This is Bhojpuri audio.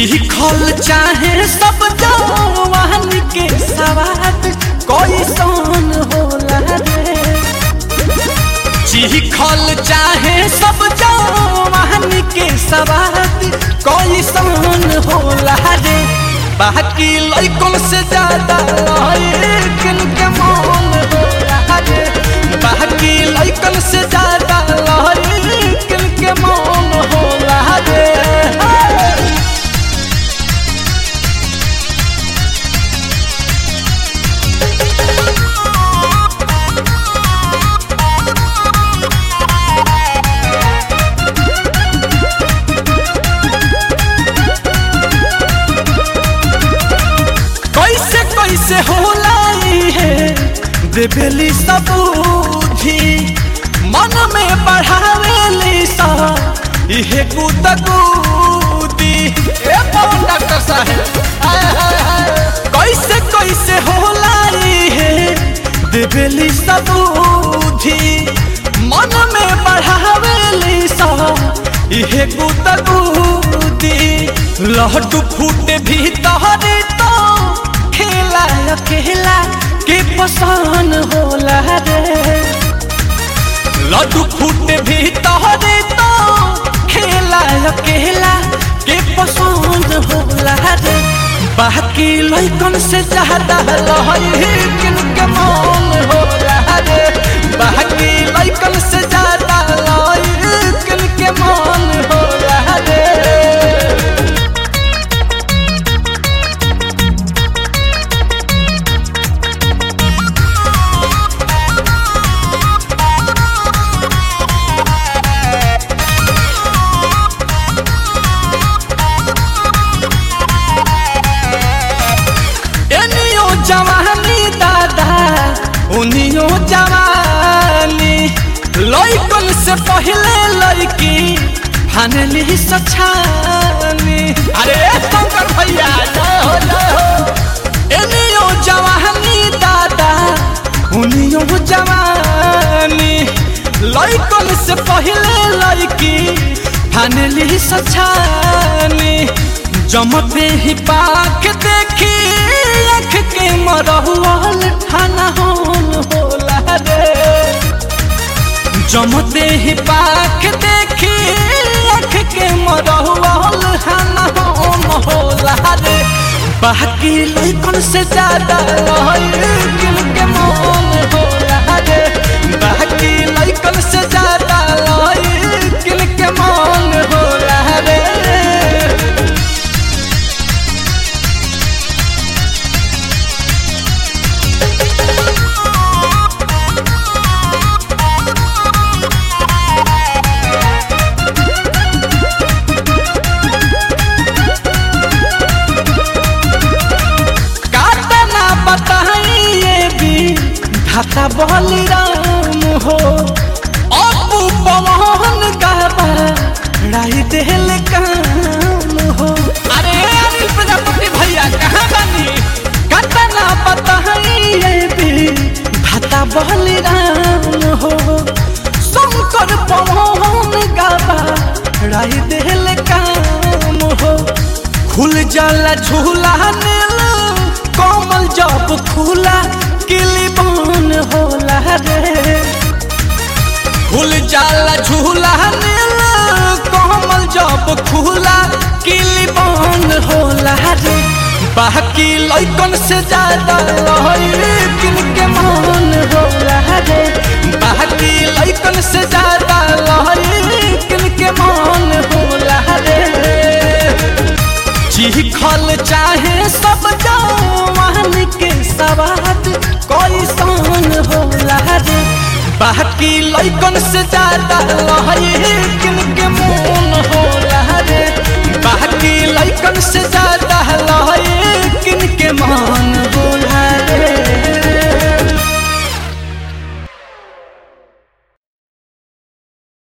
चीखल चाहे सब जवान के सवाद कोई सोन होला रे चीखल चाहे सब जवान के सवाद कोई सोन होला रे बाकी लइकन से ज्यादा लइकन के मन होला रे बाकी लइकन से ज्यादा लइकन के मन होला रे कैसे कैसे होला ई है देवेली सबूधी मन में बढ़ावेली सा इहे गुदगुदी ए पवन डॉक्टर साहब हाय हाय हाय कैसे कैसे होला ई है देवेली सबूधी मन में बढ़ावेली सा इहे गुदगुदी लहटू फूटे भीतर तो खेला अकेला के पसान होला रे लड्डू फूटे भीतर तो खेला अकेला के पसंद होला रे बाकी लइकन से ज्यादा लहरिकन के मन होला रे बाकी लइकन से ज्यादा लहरिकन के मन होला रे एनियो जवानी दादा उनियो जवानी लइकन से पहले लइकी फानली सछानी अरे शंकर भैया जय हो जय हो एनियो जवानी दादा उनियो जवानी लइकन से पहले लइकी फानली सछानी जमते ही पाख देखी अख के मरहुआल ठाना होल होला रे जमते ही पाख देखी अख के मरहुआल ठाना होल होला रे बाकी लइकन से ज्यादा लइकन के मन होला रे बाकी लइकन से ज्यादा लइकन के मन होला रे कातना बताइए भी धाता बलिराम हो अपू पवन गाबा राई देल काम हो अरे अनिल प्रजापति भैया कहाँ बानी कातना बताइए भी धाता बलिराम हो शंकर पवन गाबा राई देल काम हो खुल जाला झूला नील कोमल जब खुला किली बन होला रे खुल जाला झूला नील कोमल जब खुला किली बन होला रे बाकी लइकन से ज्यादा लइकन के मन होला रे बाकी लइकन से ज्यादा लइकन के मन होला रे चीखल चाहे सब जवान के सवाद कोई सन होला रे बाकी लइकन से ज्यादा लइकन के मन होला रे बाकी लइकन से ज्यादा लइकन के मन